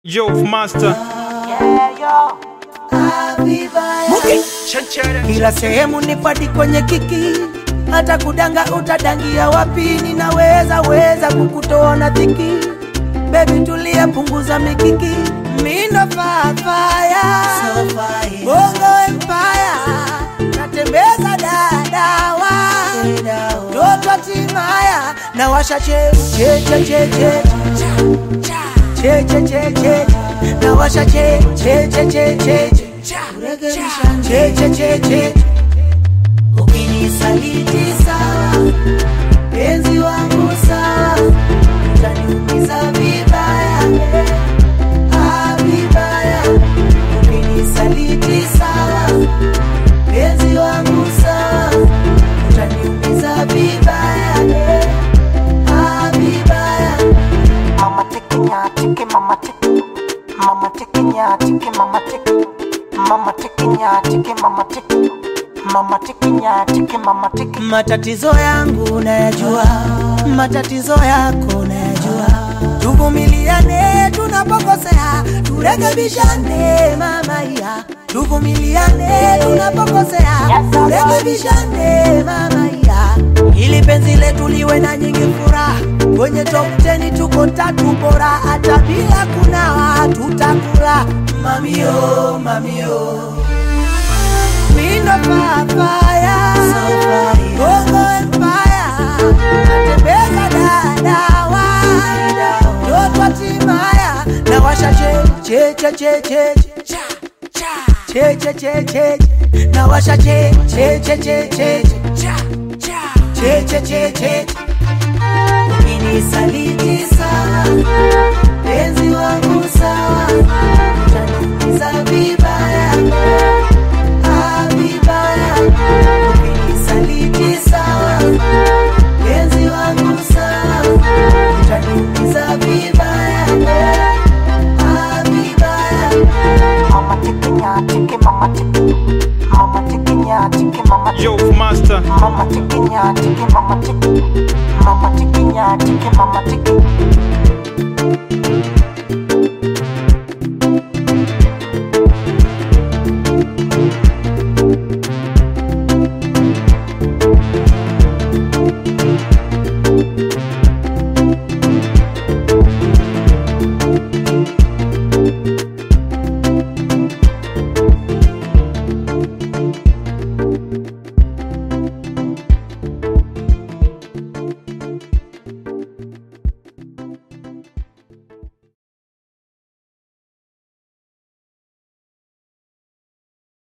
Yo, Master. Muki. Kila sehemu ni padi kwenye kiki, hata kudanga utadangia wapi? Ninaweza weza kukutoa na dhiki, bebi tulia, punguza mikiki, mindo fafaya bongo empire, natembeza dadawa toto timaya na washa che che che che che che che che che na washa che che che che che che che che che ukinisaliti sawa penzi wangu sawa utaniumiza vibaya ah, vibaya ukinisaliti sawa penzi wangu sawa utaniumiza vibaya ah, vibaya Mama tiki nya tiki mama tiki Mama tiki nya tiki mama tiki Mama tiki nya tiki mama tiki Mama tiki nya tiki mama tiki matatizo yangu nayajua, matatizo yako nayajua. Tuvumiliane tunapokosea, turekebishane mama ya. Tuvumiliane tunapokosea, turekebishane mama ya, ili penzi letu liwe na nyingi furaha. Kwenye top 10 tuko tatu bora, hata bila kunawa tutakula. Mamio, mamio Mindo papaya Bongo empire Natembeza dadawa Toto timaya Na washa che che che che che Che che che che Na washa che che che che che Che che che che Ukinisaliti sawa Penzi wangu sawa Utaniumiza vibaya Ah, vibaya ukinisaliti sawa penzi wangu sawa utaniumiza vibaya Ah, vibaya Mama tiki nya tiki mama tiki Mama tiki nya tiki mama tiki Yo, Master. Mama tiki nya tiki mama tiki Mama tiki nya tiki mama tiki